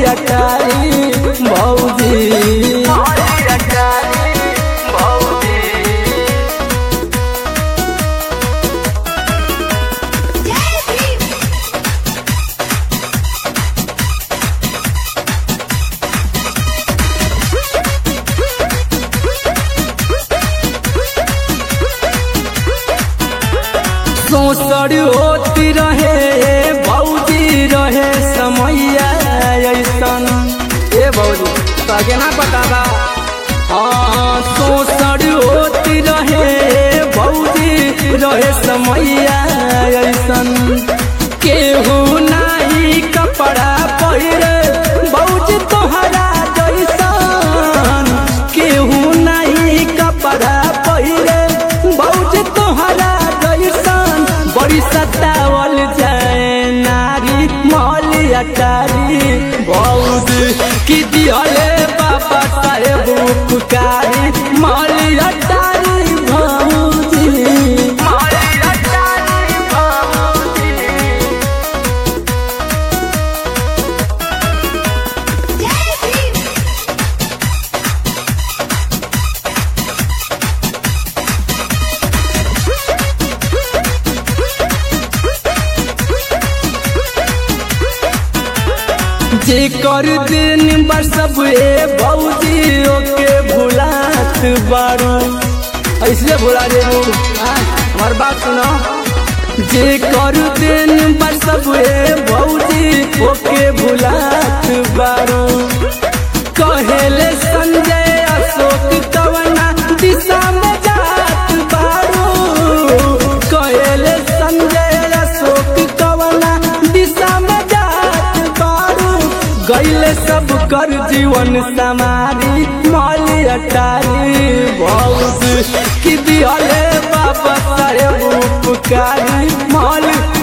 अटारी भौजी सोसर होती रहे भौजी रहे समैया ऐसन ए भौजी तगे ना पता बा हाँ सोसर होती रहे भौजी रहे समैया ऐसन केहू नाही कपड़ा पहिरे भौजी तोहरा जैसन केहू नाही कपड़ा पहिरे भौजी तोहरा जैसन बड़ी सतावल जाए नारी मौली अटारी भौजी की दिहले बाबा साहेब पुकारी मौली अटारी भौजी मौली अटारी भौजी जे कर दिन बरसब ए भौजी ओके भुलात बारू ऐसे भुला दे हमार बात सुनो जे कर दिन बरसब ए भौजी ओके भुलात बारू कहेले संजय अशोक कवना दिशा में जात बारू कहेले संजय अशोक कवना दिशा में जात बारू गैले सब कर जीवन समारी मौली अटारी भौज की दिहले बाबा साहेब पुकारी मौली